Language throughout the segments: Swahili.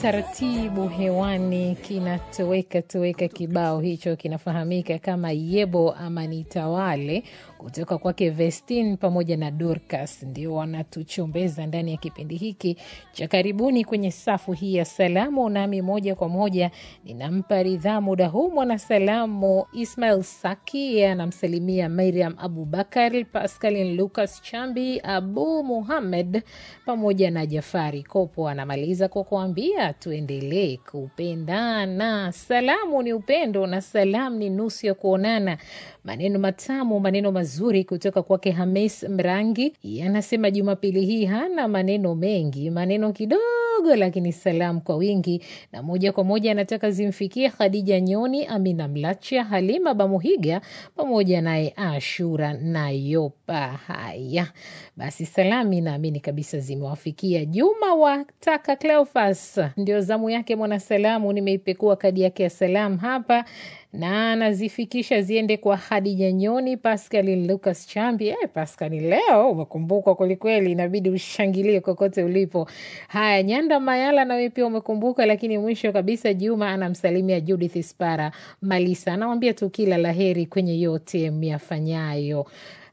taratibu hewani kinatoweka toweka. Kibao hicho kinafahamika kama Yebo ama Nitawale kutoka kwake Vestin pamoja na Dorcas, ndio wanatuchombeza ndani ya kipindi hiki cha karibuni kwenye safu hii ya salamu. Nami moja kwa moja ninampa ridhaa muda huu mwanasalamu Ismail Saki, yeye anamsalimia Mariam Abubakar, Pascalin Lucas Chambi, Abu Muhammed pamoja na Jafari Kopo. Anamaliza kwa kuambia tuendelee kupendana. Salamu ni upendo na salamu ni nusu ya kuonana. Maneno matamu, maneno mazuri kutoka kwake Hamis Mrangi. Yanasema Jumapili hii hana maneno mengi, maneno kidogo, lakini salamu kwa wingi, na moja kwa moja anataka zimfikie Khadija Nyoni, Amina Mlacha, Halima Bamuhiga pamoja naye Ashura Nayopa. Haya basi, salami naamini kabisa zimewafikia. Juma wataka Cleofas, ndio zamu yake mwanasalamu. Nimeipekua kadi yake ya salamu hapa na anazifikisha ziende kwa Hadija Nyoni, Pascalin Lucas Chambi. Eh, Pascali, leo umekumbukwa kwelikweli, inabidi ushangilie kokote ulipo. Haya, Nyanda Mayala nawe pia umekumbuka, lakini mwisho kabisa Juma anamsalimia Judith Spara Malisa, anawambia tu kila laheri kwenye yote myafanyayo.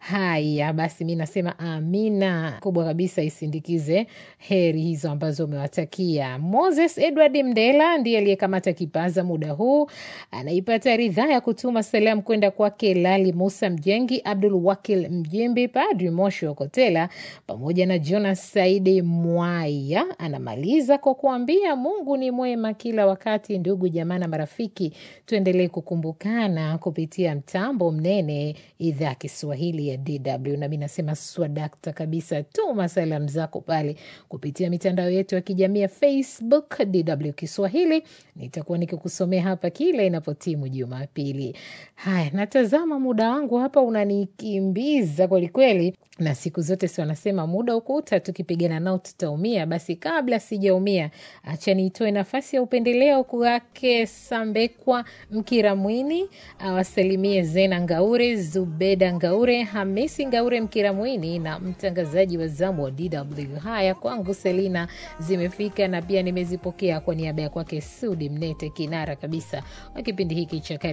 Haya basi, mi nasema amina kubwa kabisa isindikize heri hizo ambazo umewatakia. Moses Edward Mdela ndiye aliyekamata kipaza muda huu, anaipata ridhaa ya kutuma salamu kwenda kwake Lali Musa Mjengi, Abdul Wakil Mjimbi, Padri Moshi Okotela pamoja na Jonas Saidi Mwaya. Anamaliza kwa kuambia Mungu ni mwema kila wakati. Ndugu jamaa na marafiki, tuendelee kukumbukana kupitia mtambo mnene idhaa ya Kiswahili ya DW. Nami nasema swadakta kabisa, tuma salamu zako pale kupitia mitandao yetu ya kijamii ya Facebook DW Kiswahili. Nitakuwa nikikusomea hapa kila inapotimu Jumapili. Haya, natazama muda wangu hapa unanikimbiza kwelikweli, na siku zote si wanasema muda ukuta, tukipigana nao tutaumia. Basi kabla sijaumia, acha niitoe nafasi ya upendeleo kwake Sambekwa Mkiramwini awasalimie Zena Ngaure, Zubeda Ngaure, Hamisi Ngaure Mkiramwini na mtangazaji wa zamu wa DW. Haya kwangu Selina zimefika na pia nimezipokea kwa niaba ya kwake Sudi Mnete, kinara kabisa wa kipindi hiki cha